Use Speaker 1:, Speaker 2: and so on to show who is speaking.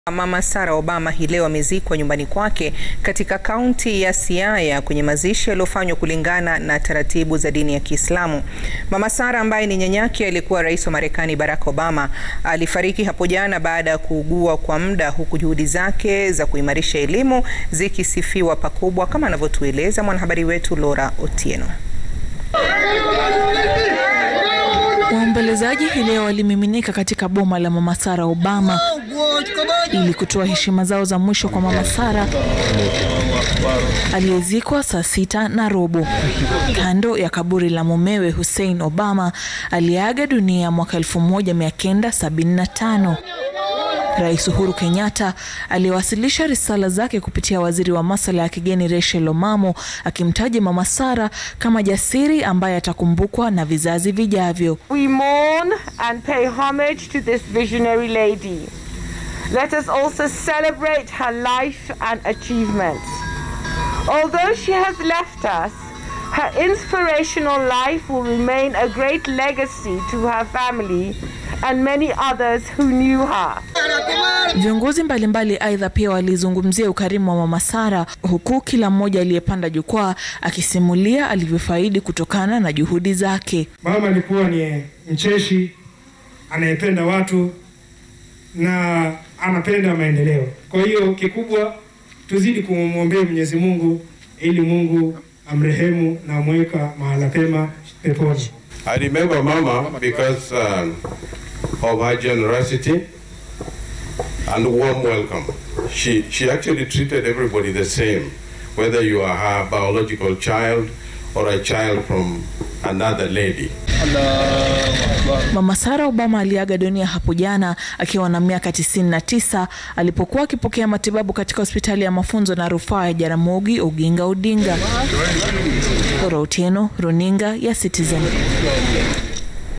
Speaker 1: Mama Sarah Obama hii leo amezikwa nyumbani kwake katika kaunti ya Siaya kwenye mazishi yaliyofanywa kulingana na taratibu za dini ya Kiislamu. Mama Sarah ambaye ni nyanyake aliyekuwa rais wa Marekani Barack Obama alifariki hapo jana baada ya kuugua kwa muda huku juhudi zake za kuimarisha elimu zikisifiwa pakubwa kama anavyotueleza mwanahabari wetu Laura Otieno.
Speaker 2: Waombolezaji hii leo walimiminika katika boma la Mama Sarah Obama ili kutoa heshima zao za mwisho kwa Mama Sarah aliyezikwa saa sita na robo kando ya kaburi la mumewe Hussein Obama aliyeaga dunia mwaka 1975. Rais Uhuru Kenyatta aliwasilisha risala zake kupitia waziri wa masuala ya kigeni Rachel Omamo akimtaja Mama Sarah kama jasiri ambaye atakumbukwa na vizazi vijavyo.
Speaker 3: We mourn and pay homage to this visionary lady. Let us also celebrate her life and achievements. Although she has left us, her inspirational life will remain a great legacy to her family and many others who knew her.
Speaker 2: Viongozi mbalimbali aidha pia walizungumzia ukarimu wa Mama Sarah huku kila mmoja aliyepanda jukwaa akisimulia alivyofaidi kutokana na juhudi zake.
Speaker 4: Mama alikuwa ni mcheshi, anayependa watu na anapenda maendeleo. Kwa hiyo kikubwa tuzidi kumwombea Mwenyezi Mungu ili Mungu amrehemu na amweka mahala pema peponi.
Speaker 5: I remember Mama because um, of her generosity and warm welcome. She, she actually treated everybody the same, whether you are her biological child or a child from another lady.
Speaker 2: Mama Sarah Obama aliaga dunia hapo jana akiwa na miaka 99 alipokuwa akipokea matibabu katika hospitali ya mafunzo na rufaa ya Jaramogi Oginga Odinga. Laura Otieno, Runinga ya Citizen.